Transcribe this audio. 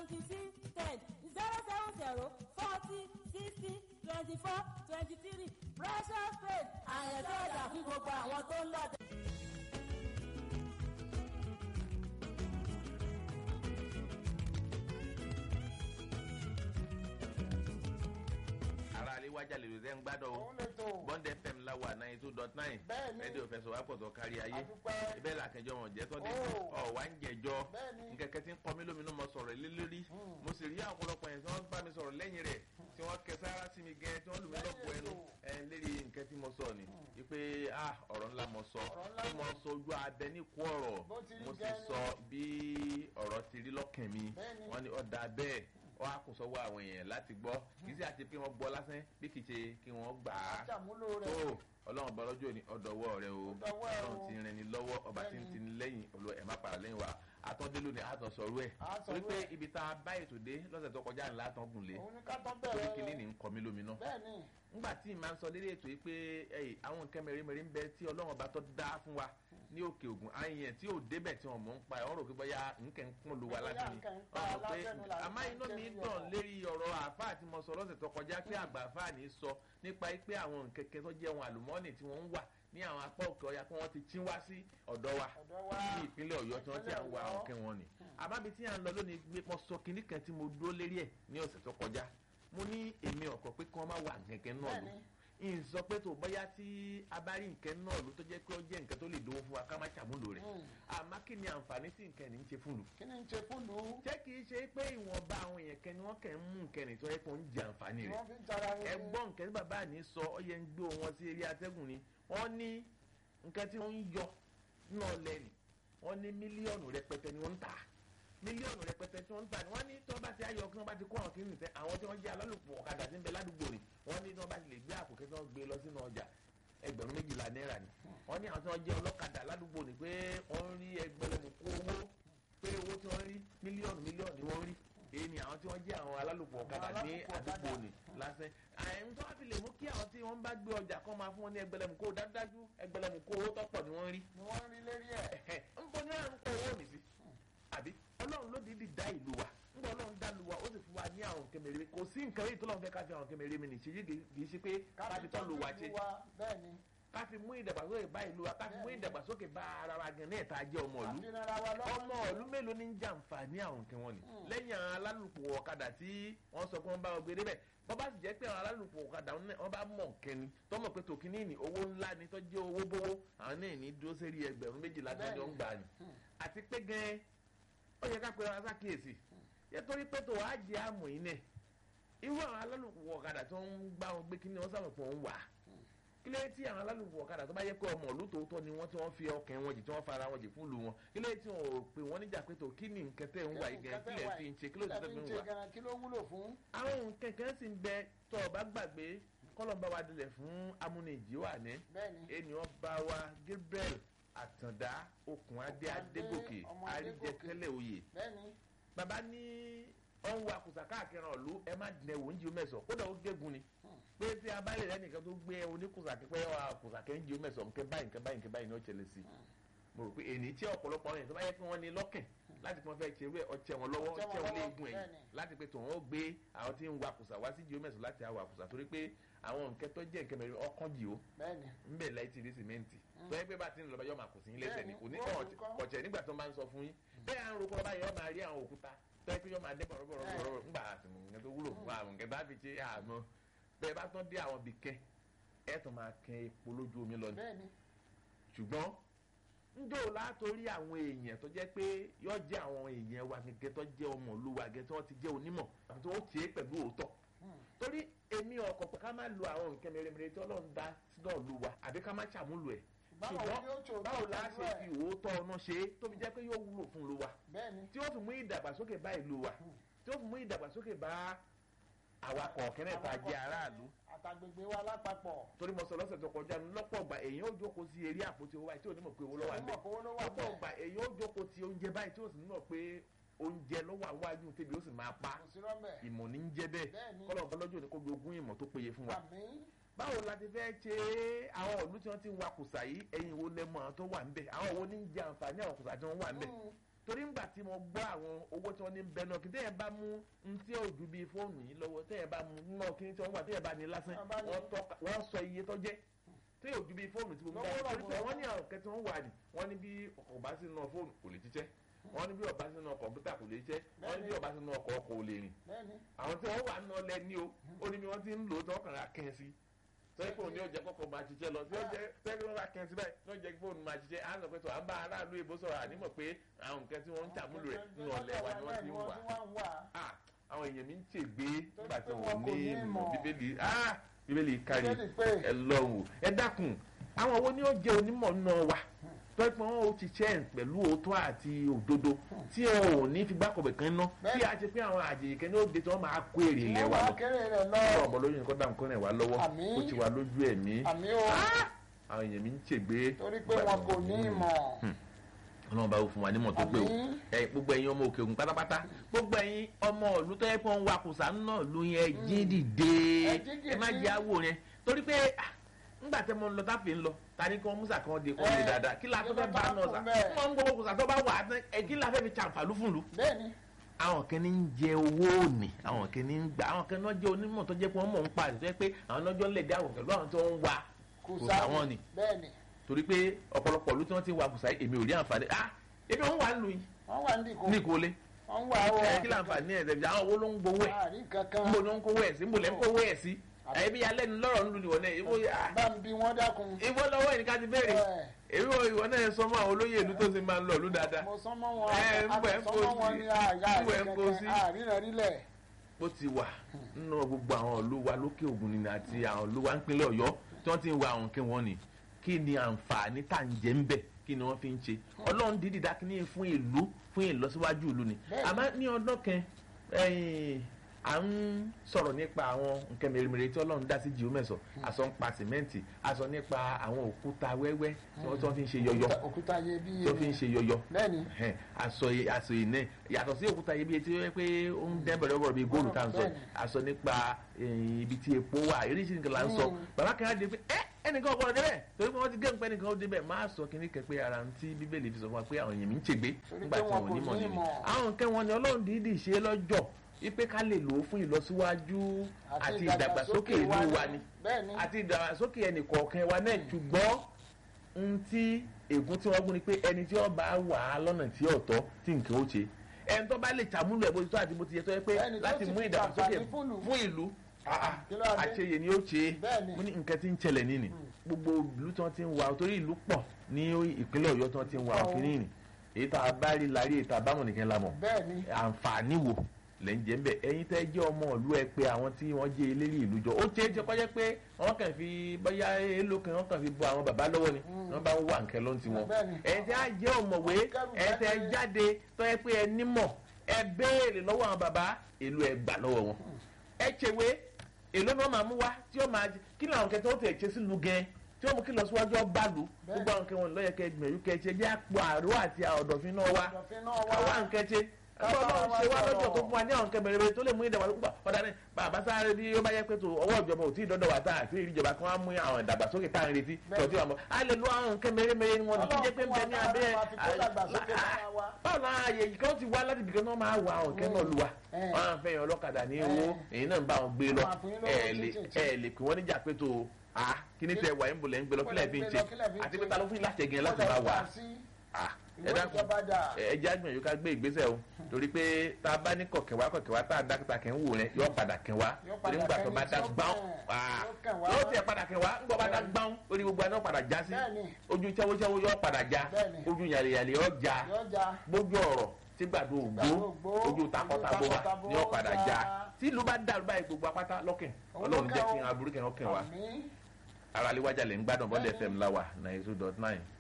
twenty six ten zero seven zero forty sixty twenty four twenty three precious faith àyẹ̀fẹ́ ọjà fún gbogbo àwọn tó ń lọ. ara alẹ́ wájà lè lè ń gbádùn o òun lè tó bond fm la wà ninety two dot nine Bẹ́ẹ̀ni. rédíò fẹsọ̀ wá pọ̀tọ̀ kárí ayé Adúpẹ́. ibẹ̀ là kẹjọ wọn jẹ́ tọ́dé Oh. ọ̀ wá ń jẹjọ́ Bẹ́ẹ̀ni. nkẹ̀kẹ́ tí ń kọ́ mi lóminú mo sọ̀rọ̀ lé lórí mo sì rí ọ̀pọ̀lọpọ̀ yẹn tí wọ́n bá mi sọ̀rọ̀ lẹ́yìn rẹ̀ tí wọ́n kẹ sára sí mi gẹ́ tí wọ́n lù mí lọ́pọ̀ Lẹ́yìn ẹnu ètò. ẹ̀ lérí nǹkan tí mo sọ ni wípé ah ọ̀rọ̀ ńlá mo sọ Ọ̀rọ̀ ńlá tí mo ni. sọ ojú abẹ ní kú ọ̀rọ̀ Bó ti rí mo sì gẹ́ni. sọ bí ọ̀rọ̀ ti rí lọ́kàn mi Bẹ́ẹ̀ni. wọ́n ní ọ̀dà bẹ́ẹ̀ wọ́n á kó sọ́wọ́ àwọn èèyàn láti gbọ́ kì í sì àti pé wọ́n gbọ́ lásán bí kì í ṣe kí wọ́n gbà á aṣàmúlò tó rẹ̀ ọlọ́run bọ́ lọ́jọ́ ní ọ̀dọ̀wọ́ rẹ o Ó dọwọ́ ẹ o. ọlọ́run ti rìn ní lọ́wọ́ ọba tí ń Bẹ́ẹ̀ni. ti ní lẹ́yìn olú ẹ̀ má para lẹ́yìn wa àtọ́dé lónìí àtọ̀ sọ̀rọ̀ ẹ̀ Á sọ̀rọ̀ torí pé ẹ̀. ibi tá a bá ètò dé lọ́sẹ̀ tó kọjá ńlá tán gùn lé òun ní ká tán torí bẹ̀rẹ̀ kínní ní ń kọ́ mi lóminú bẹ́ẹ̀ ni ngbà tí màá sọ lérí ètò yìí pé ẹyì àwọn nǹkan mẹ́rẹ́mẹ́rẹ́ ń bẹ tí ọlọ́run ọba tó dá fún wa ní òkè ògùn àyẹn tí ò débẹ̀ tí wọ́n mọ̀ ń pa ẹ̀ wọ́n rò pé bọ́yá nǹkan ń kún lu wa Bóyá lásán ni nǹkan ń pa wọ́n rò pé lásán ni là ń àmọ́ inú jẹ́ mi bí dùn ọ̀rọ̀. lérí ọ̀rọ̀ àáfàá tí mo sọ lọ́sẹ̀ tó kọjá pé àgbà àáfàá ní sọ nípa pé àwọn nǹkan kan tó jẹ́ ohun àlùmọ́ọ́nì tí wọ́n ń wà ní àwọn apá òkè ọya pé wọ́n ti chín wá sí ọ̀dọ̀ wa ọ̀dọ̀ wa ní ìpínlẹ̀ ọ̀yọ́ tí wọ́n ti à ń wa Ìpínlẹ̀ àwọn kẹ́ wọn ni àbábi tí à ń lọ lónìí gbé pọ́ sọ kinní kan tí mo dúró lérí ẹ̀ ní ọ̀sẹ̀ tó kọjá mo ní èmi ọ̀kọ̀ pé kí wọ́n má wà kẹ̀kẹ́ náà lò Bẹ́ẹ̀ni. n sọ pé tó bóyá tí a bá rí nǹkan náà ló tó jẹ́ pé ó jẹ́ nǹkan tó lè dówó fún wa ká má ṣàmúlò rẹ̀ Mm. àmọ́ kí ni àǹfààní tí nǹkan ní ń ṣe fún lù kí ni ń ṣe fún lù ú jẹ́ kì í ṣe pé ìwọ̀nba àwọn èèyàn kan ni wọ́n kàn ń mú nǹkan ní tó yẹ kó ń jẹ àǹfààní tí rẹ̀ wọ́n fi ń jara wọn ẹgbọ́n nǹkan tí bàbá àní sọ ọ yẹ ń gbé wọn sí eré atẹ́gùn ni wọ́n ní nǹkan tí wọ́n ń yọ náà lẹ́nu wọ́n ní mílíọ̀nù rẹpẹtẹ ni wọ́n ń tà mílíọ̀nù rẹpẹtẹ tí wọ́n ń tà ni wọ́n ní tí wọ́n bá ti ayọ̀ kí wọ́n bá ti kó àwọn kìíní tẹ àwọn tí wọ́n jẹ́ alálùpùpù ọ̀kadà tí ń bẹ ládùúgbò ni wọ́n ní tí wọ́n bá ti lè gbé àpò kẹ́kẹ́ wọ́n gbé lọ sínú ọjà ẹgbẹ̀rún méjìlá náírà ni wọ́n ní àwọn tí wọ́n jẹ́ ọlọ́kadà ládùúgbò ni pé wọ́n rí ẹgbẹ̀rún kó owó pé owó tí wọ́n rí mílíọ̀nù mílíọ̀nù ni wọ́n rí èyí ni àwọn tí wọ́n jẹ́ àwọn alálùpùpù ọ̀kadà ní alálùpùpù ọ̀kadà. àdúgbò ni lásán àyẹ̀wò tó wá fi lè mú kí àwọn tí wọ́n bá gbé ọjà kan máa fún wọn ní ẹgbẹ̀lẹ́mù kó dájúdájú ẹgbẹ̀lẹ́mù kó owó tọ́pọ̀ ni wọ́n rí ni wọ́n rí lérí ẹ̀ ń bọ ní àrùn kọ owó mi sí àbí ọlọ́run ló dídì dá ìlú wa ń bọ ọlọ́run dá lu wa ó sì fún wa ní àwọn kẹmẹrẹ kò sí nǹkan yìí tó lọ́n fẹ́ ká fi àwọn kẹmẹrẹ mi nìṣe yìí kì í ṣe pé ká fi tọ́ lu wa ṣe bẹ́ẹ̀ ni ká fi mú ìdàgbàsókè bá ìlú wa ká fi mú ìdàgbàsókè bá ara wa gan ní ẹ̀ta jẹ́ ọmọ ìlú àfihàn ara wa lọ́wọ́ ọmọ ìlú mélòó ní ń jàǹfààní àwọn nǹkan wọn ni lẹ́yìn àwọn alálùpùpù ọ̀kadà tí wọ́n sọ pé wọ́n bá wọn gbé débẹ̀ bọ́ bá sì jẹ́ pé àwọn alálùpùpù ọ̀kadà wọn bá mọ̀ kẹ́ni tọ́mọ̀ pé tòkínní ní owó ńlá ni tó jẹ́ owó bówó àwọn náà ní dúró sérí ẹgbẹ̀rún méjìlá tí wọ́n ń gbà ní. àti pé gan ó yẹ ká pe ara sákìyèsí yẹ torí pé tó wàá jẹ àmọ̀ yìí nẹ̀ irú àwọn alálùpùpù ọ̀kadà tó ń gbá wọn gbé kíní wọn sábà pọ̀ ń wà kí ló tí àwọn alálùpùpù ọ̀kadà tó bá yẹ pé ọmọ ìlú tòótọ́ ni wọ́n tí wọ́n fi ọkàn wọn jì tí wọ́n fara wọn jì fún ìlú wọn kí ló tí wọn ò pè wọ́n níjà pé tó kí ni nǹkan tẹ̀ ń wà yìí gan kí lẹ̀ fi ń ṣe kí ló ti tẹ̀ fi ń wà. kí ló wúlò fún. àwọn nǹkan kan sì ń bẹ tó o bá gbàgbé kọ́lọ́mbà wa dilẹ̀ fún amúnijì wà ní bẹ́ẹ̀ni ènìyàn bá wa Gabriel Àtàndá Okùnadé Adégòkè ọmọ àríjẹ Adégòkè. tẹ́lẹ̀ oyè bẹ́ẹ̀ni bàbá ní ọ̀hún wa kùsà káàkiri ọ̀lú ẹ má dìnnà ẹ̀wò oúnjẹ mẹ́sọ̀ kódà ó gégùn ni pé tí a bá lè rẹ́ nìkan tó gbé oníkùsà pípẹ́ wa kùsà kẹ́ ń jẹ mẹ́sọ̀ nkẹ́ báyìí nkẹ́ báyìí nkẹ́ báyìí ní ó ṣẹlẹ̀ sí mo rò pé èyí tí ọ̀pọ̀lọpọ̀ ọ̀rìn tó bá yẹ kí wọ́n ní lọ́kàn láti pọ́n fẹ́ ṣe wẹ́ ọ̀chẹ́ wọn lọ́wọ́ Ọ̀chẹ́ wọn ọ̀chẹ́ wọn lọ́wọ́, léegun ẹ̀yìn bẹ́ẹ̀ni. láti pé tòun ó gbé àwọn tí ń wa kùsà wá sí geomẹ̀sọ̀ láti àwà kùsà torí pé àwọn nǹkan tó jẹ́ nǹkan mẹ́rin ọkàn jì ó bẹ́ẹ̀ni nbẹ láì ti rí sìmẹ́ǹtì tó yẹ pé bá ti ń lọ bá yọ máa kù sí yín lẹ́sẹ̀ ni kò ní Bẹ́ẹ̀ni, wọ́n kọ́. kọ̀ọ̀tẹ̀ nígbà tó máa ń sọ fún yín bẹ́ẹ̀ à ń roko ọba yẹn ọ máa rí àwọn òkúta tó yẹ pé yọ máa dé bọ̀rọ̀bọ̀rọ̀ ńgbà àtìmọ̀ nǹkan tó wúlò fún àwọn nǹkan bá fi ṣe àmọ́ bẹ́ẹ̀ bá tán dé àwọn bìkẹ́ ẹ̀ tó máa kẹ́ epo lójú omi lọ ni bẹ́ẹ̀ni ṣùgbọ́n njó látòrí àwọn èèyàn tó jẹ́ pé yọ jẹ́ àwọn èèyàn wa gẹ́gẹ́ tó jẹ́ ọmọ ìlú wa gẹ́gẹ́ tó ti jẹ́ onímọ̀ àti tó tiẹ̀ pẹ̀lú òótọ́ torí èmi ọkọ̀ pé ká má lo àwọn nǹkan mèremère tí ọlọ́run dá sínú ìlú wa àbí ká má ṣàmúlò ẹ̀ Báwo ṣùgbọ́n ni ó ṣòótọ́ báwo la pẹ̀lú ṣe ẹ̀? fi òótọ́ ọ̀nà ṣe é tó fi jẹ́ pé yóò wúlò fún ìlú wa bẹ́ẹ̀ni tí ó fi mú ìdàgbàsókè bá ìlú wa tí ó fi mú ìdàgbàsókè bá àwakọ̀ kẹ́nẹ̀ tá a jẹ́ aráàlú àtàgbègbè wa lápapọ̀ torí mo sọ lọ́sẹ̀ tó kọjá ní lọ́pọ̀ ọgbà èèyàn ó jókòó sí eré àpótí owó báyìí tí ò ní mọ̀ pé owó lọ́wọ́ àgbẹ̀ Onímọ̀ pé owó ló wà lọ́pọ̀ bẹ́ẹ̀. ọgbà èèyàn ó jókòó ti oúnjẹ báyìí tí ó sì ní mọ̀ pé oúnjẹ lọ́wọ́ àwájú tèmi ó sì máa pa kò sí rọ́mbẹ̀ ìmọ̀ ní ń jẹ́ bẹ́ẹ̀ Bẹ́ẹ̀ni. kọ́lọ̀ ọ̀bọ́lọ́jọ́ ni kó gbogbo ìmọ̀ tó péye fún wa àmì báwo la ti fẹ́ ṣe àwọn ìlú tí wọ́n ti ń wa kùsà yìí ẹ̀yin wo lẹ́mọ̀ àwọn tó wà ńbẹ̀ àwọn wo ní ń jẹ àǹfààní àwọn kùsà tí wọ́n wà ńbẹ̀ torí ńgbà tí mo gbọ́ àwọn owó tí wọ́n ní bẹ́ẹ̀ náà kí tẹ́yẹ̀ bá mú n tí ò ju bíi fóònù yìí lọ́wọ́ tẹ́yẹ̀ bá mú náà kí ní tí wọ́n gbà tẹ́yẹ̀ bá ní lásán Wọ́n bá ní. wọ́n tọ́ka wọ́n sọ iye tó jẹ́ tẹ́yẹ̀ ò ju bíi fóònù tí mo gbà Lọ́wọ́ torí pé lọ́wọ́. wọ́n ní àwọn kẹtí wọ́n wà ní wọ́n ní bí ọkọ̀ bá sí náà fóònù kò lè jíṣẹ́ wọ́n ní bí ọba sí náà kọ̀ǹpútà kò lè jíṣẹ́ wọ́n ní bí ọba sí náà ọkọ̀ ọkọ̀ ò lè rìn bẹ́ẹ̀ni àwọn tí wọ́n wà ń nọlẹ̀ ní o ó ní bí wọ́n ti ń lò ó tí wọ́n kàn ra kẹ́hìn sí sọ́yìn fóònù ní ọjà kọ́kọ́ máa ṣiṣẹ́ lọ tí ó jẹ́ sẹ́yìn wọ́n ra kẹ́hìn sí báyìí ní ọjà fóònù máa ṣiṣẹ́ á sọ pé tó à ń bá aráàlú èbó sọ̀rọ̀ ànímọ̀ pé àwọn nǹkan tí wọ́n ń tàmúlò rẹ̀ nínú ọ̀lẹ́ wa ni wọ́n ti ń wà wà. Ah, àwọn èèyàn mi ń ṣègbè nígbà tí pé wọn wọn kò ní ní ìmọ̀ ìmọ̀. bíbélì ah, bíbélì kárí Bíbélì pé. ẹ lọ́wọ́ ẹ dákun àwọn owó ni ó jẹ́ onímọ̀ náà wà tọ́jú pé wọ́n ó ti ṣẹ́ pẹ̀lú òótọ́ àti òdodo tí ẹ ò ní fi gbákọ̀bẹ̀ kan ná tí a ti pé àwọn àjèjì kan ní ó de tí wọ́n máa kó èrè ilẹ̀ wa wọ́n lọ kéré rẹ̀ lọ. ọ̀rọ̀ ọ̀bọ̀ lóyún nǹkan dáhùn kọ́nà ìwà lọ́wọ́ Àmín. ó ti wà lójú ẹ̀mí àmì o àwọn èèyàn mi ń ṣègbè torí pé wọn kò ní ìmọ̀. ọlọ́run bá wò fún wa nímọ̀ tó pé o Àmín. ẹ gbogbo ẹ̀yin ọmọ òkè ògùn pátápátá gbogbo ẹ̀yin ọmọ ìlú tó yẹ kó ń wakùsà náà ló yẹ jí dìde Ẹ jí dìde. ẹ má jẹ́ àwò yẹn torí pé ah, ńgbà tẹ́ mo ń lọ táfì ń lọ ta ni kí wọ́n músà kan de kó lè Ẹ, dáadáa kí la tó fẹ́ bá náà sà bẹ́ẹ̀. wọ́n ń gbogbo kùsà tó bá wà á tán ẹ kí la fẹ́ fi ṣàǹfààní fún lu bẹ́ẹ̀ni àwọn kan ní ń jẹ owó òní àwọn kan ní ń gbà àwọn kan náà jẹ onímọ̀ tó jẹ́ pé wọ́n mọ̀ ń pa àti tó yẹ pé àwọn náà jọ ń lè dá àwọn pẹ̀lú àwọn tó ń wa kò kùsà wọn ni bẹ́ẹ̀ni torí pé ọ̀pọ̀lọpọ̀ ìlú tí wọ́n ti wa kùsà èmi ò rí àǹfààní ah ebi wọn wà ń lu yìí wọ́n wà ní ìkó ní ìkólé wọ́n wà ó ẹ kí láǹfààní ẹ̀ tẹ̀bi àwọn owó ló ń gbowó ẹ̀ àárín kankan níbo ló ń kówó ẹ̀ sí níbo lẹ́ ń kówó ẹ̀ sí ẹ̀bí alẹ́ ní lọ́rọ̀ ńlu nìwọ̀n náà ìwọ bá ń bí wọ́n dákun. ìwọ lọ́wọ́ ẹ̀ ní ká ti béèrè Ẹ, èmi ò ìwọ náà sọ mọ́ àwọn olóyè ìlú tó ti máa ń lọ ìlú dáadáa mo sọ mọ́ wọn Ẹ, ń bọ̀ ẹ̀ ń kó àtọ̀sọ́ mọ́ wọn sí. ní àyà ń bọ̀ ẹ̀ ń kó sí. àríran rílẹ̀. ó ti wà nínú gbogbo àwọn ìlú wa lókè ògùn nínú àti àwọn ìlú wa nípínlẹ̀ ọ̀yọ́ tí wọ́n ti ń wa àwọn nǹkan wọn ni kí ni àǹfààní tá à ń jẹ ń bẹ̀ kí ni wọ́n fi ń ṣe ọlọ́run dídì dákínní fún ìlú fún ìlọsíwájú ìlú ni Bẹ́ẹ̀ni. àmọ́ ní ọdún kan ẹ̀yìn, à ń sọ̀rọ̀ nípa àwọn nǹkan mèremère tí ọlọ́run dá sí jìómẹ̀sọ̀ àsọ ń pa sìmẹ́ǹtì àsọ nípa àwọn òkúta wẹ́wẹ́ tí wọ́n tí wọ́n fi ń ṣe yọyọ Òkúta- òkúta yẹ bí tí wọ́n fi ń ṣe yọyọ bẹ́ẹ̀ni ẹhẹn, aṣọ yìí- aṣọ yìí náà yàtọ̀ sí òkúta ibi tí ó yẹ pé ó ń dẹ́ bẹ̀rẹ̀ bọ̀rọ̀ bíi góòlù tá à ń sọ Bẹ́ẹ̀ni. aṣọ nípa eh, ibi tí epo wà eréṣin nìkan là ń sọ Mm. bàbá kan á di pé ẹ ẹnìkan ọgbọ́n débẹ̀ torí pé wọ́n ti gé nǹkan ẹnìkan ó débẹ̀ máa sọ kínní kẹ pé ara ń tí bíbélì fi sọ fún wa pé àwọn èèyàn mi ń ṣègbè Torí nígbà pé tí wọn wọn ò kò ní mọ̀ ní nínú ìmọ̀. àwọn nǹkan wọn ni ọlọ́run dídì ṣe lọ́jọ́ wípé ká lè lò ó fún ìlọsíwájú àti ìdàgbàsókè ìlú wa ni bẹ́ẹ̀ni àti ìdàgbàsókè ẹnì kọ̀ọ̀kan wa náà ṣùgbọ́n n tí ègún tí wọ́n gún ni pé ẹni tí wọ́n bá wà á lọ́nà tí ọ̀tọ̀ tí nǹkan ó ṣe ẹni tó bá lè ṣàmúlò ẹ̀ bó ti tó àti bó ti yẹ tó yẹ pé Ẹni tó láti sì mú fi ìdàgbàsókè àǹfààní fún ìlú. fún ìlú Kí ló wá dé? àṣeyẹ ni ó ṣe Bẹ́ẹ̀ni. mo ní nǹkan tí ń ṣẹlẹ̀ nínú gbogbo ìlú tí wọ́n ti ń wa torí ìlú pọ̀ ní ìpínlẹ̀ ọ̀yọ́ tí wọ́n ti ń wa Pọ̀ o. òfin nìyí èyí tá a bá rí la rí èyí tá a bá mọ̀ nìkan la mọ̀ bẹ́ẹ̀ni àǹfààní wo lẹ́ ń jẹ́ ń bẹ̀ ẹ̀yin tẹ́ jẹ́ ọmọ ìlú ẹ pé àwọn tí wọ́n jẹ́ eléré ìlú jọ ó ṣeé ṣe kọ́jẹ́ pé wọ́n kàn fi bóyá èlò kan wọ́n kàn fi bọ àwọn bàbá lọ́wọ́ ni wọ́n bá ń wà nǹkan lọ́n ti wọn Bẹ́ẹ̀ni. ẹ̀yin tẹ́ á jẹ́ ọ̀mọ̀wé Kẹ́rù ẹ̀yin tẹ́ jáde. jáde tọ́ ẹ pé ẹ nímọ̀ ẹ béèrè lọ́wọ́ àwọn bàbá èlò ẹ gbà lọ́wọ́ wọn ẹ ṣèwé èlò ni wọ́n máa mú wá tí ó máa kí ni àwọn kẹtẹ ó tẹ̀ ṣe sílùú gẹ tí ó mú kí lọ síwájú ọba lù Bẹ́ẹ̀ni. gbogbo àwọn kẹwọn lọ́yẹ kẹ gbìyànjú kẹ ṣe jẹ́ àpò àrò àti ọ̀dọ̀fín náà wá Ọ̀dọ̀fín náà wá. káwá nǹkan ṣe ọlọ́run ṣe wá lọ́jọ́ tó fún wa ní àwọn nǹkan bẹ̀rẹ̀ tó lè mú ìdàgbàsókè púpọ̀ ọ̀dà ni bàbá sáré bí ó bá yẹ pé tó ọwọ́ ìjọba ò tí ì dọ́dọ̀ wá tá àti ìjọba kan á mú àwọn ìdàgbàsókè tá à ń retí Bẹ́ẹ̀ni. tọ́jú àmọ́ a lè lo àwọn nǹkan mèremère ni wọn ní kí jẹ́ pé ń bẹ ní abẹ́ Ọlọ́run fún wa ká fi kó dàgbàsókè lára wa. báwo la ààyè yìí kan ti wá láti ibìkan náà máa wà àwọn nǹkan náà lu wa Eh. wọn à ń fẹ́yàn ọlọ́kadà ní Eh. owó èyí náà ń bá wọn gbé lọ Wọn á fún yín lówó ẹ lè títí. ẹ lè pè wọ́n níjà pé tó a kí ní tẹ wà ń bolẹ̀ ń gbé lọ kílẹ̀ fi ń ṣe àti pé ta ló fún yín láti ẹ̀gẹ́ láti máa wà á ẹ ìwé dákun ìjọba dà ẹ jẹ́ àgbẹ̀yìn ká gbé ìgbésẹ̀ o torí pé tá a bá ní kọ̀kẹ́wá kọ̀kẹ́wá tá a dákítà kẹ́ ń wò rẹ yọ padà kẹ́wá Yóò torí padà ńgbà tó kẹ́ni bá dá tí ó gbáùn kàn, yóò kàn wá. yóò tiẹ̀ padà kẹ́wá ńgbà bá dá gbáùn orí gbogbo àná padà já sí Bẹ́ẹ̀ni. ojú tẹ́wọ́tẹ́wọ́ yọ padà já Bẹ́ẹ̀ni. ojú yàlẹ̀yàlẹ̀ yọ já yọjà gbójú ọ̀rọ̀ tí gbàdo ògbó Gbàdo ògbó, ojú takọtabo wa takọtabo ni ó padà já. já tí ìlú bá dàrú báyìí gbogbo apáta lọ́kàn Òun ọlọ́run lọ́kàn jẹ́ o. kí n aburú kẹ́ ọkàn wa àmín ara lè wájà lè ń gbádùn bọ́dẹ̀ Bẹ́ẹ̀ni. fm láwà ninety two dot nine